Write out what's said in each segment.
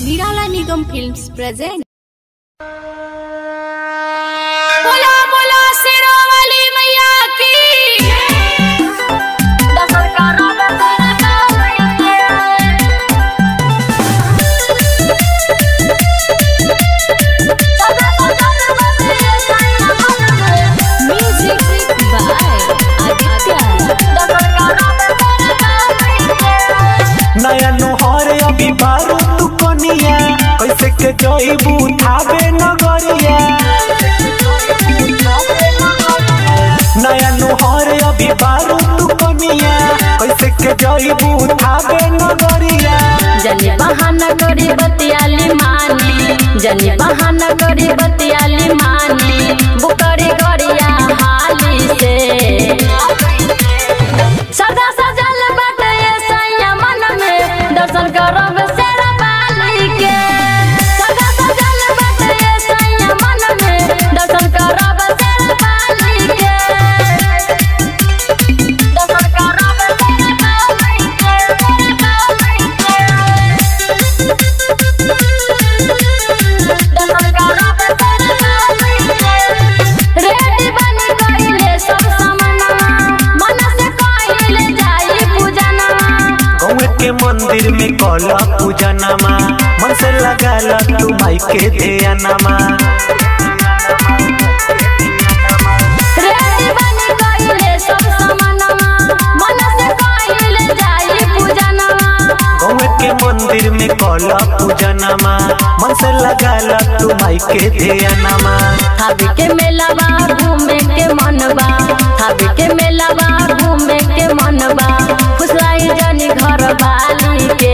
નિરાલા નિગમ films present बोला बोला सिरो वाली मैया की મ્યુઝિક બાય આદિત્ય नया नोहर अभी बारू तू कनिया कैसे के जईबू थावे नगरिया नया नोहर अभी बारू तू कनिया कैसे के जईबू थावे नगरिया जनी बहाना करी बतियाली मानी जनी बहाना करी बतियाली मानी बुकरी गरिया हाली से सदा सजल बाटे ये सैया मन में दर्शन करब शेरा बाली के सदा सजल बाटे ये सैया मन में दर्शन करब शेरा बाली के दर्शन करब शेरा बाली के बाली के दर्शन करब शेरा बाली के रेडी बनी गइले सब सामनवा मन से कइले जाई पूजनवा गौए के मंदिर में कला पूजनमा मन से लगा तू माई के ध्यानमा रेडी बनी गइले सब सामनवा मन से कइले जाई पूजनवा गौए के मंदिर में कला पूजनमा मन से लगा तू माई के ध्यानमा थाबी के मेलावा घूमे के मनवा थाबी के मेलावा घूमे के मनवा फुसलाई जनी घर वाली के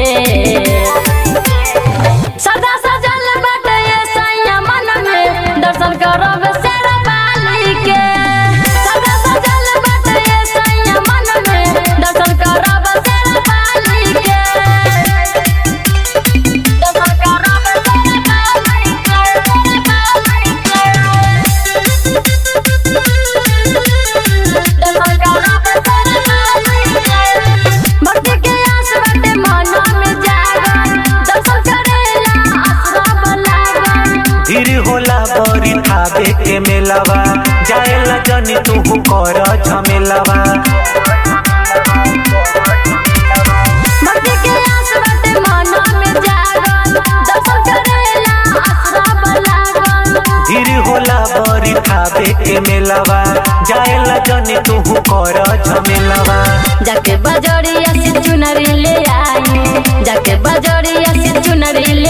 सदा सजल बाटे ये सैया मन में दर्शन करब शेरा वाली के सदा सजल बाटे ये सैया मन में दर्शन करब शेरा वाली के दर्शन करब शेरा वाली के वाली के भक्ति के आस बाटे मना में जागल दर्शन करेला आसरा लागल धीर होला बरी थावे के मेलावा जाएला जनी तू कर झमेलावा भक्ति के आस बाटे मना में जागल दर्शन करेला आसरा लागल धीर होला बरी थावे के मेलावा जाएला जनी तू कर झमेलावा जाके बजरिया से चुनरी ले आई जाके बजरिया से चुनरी ले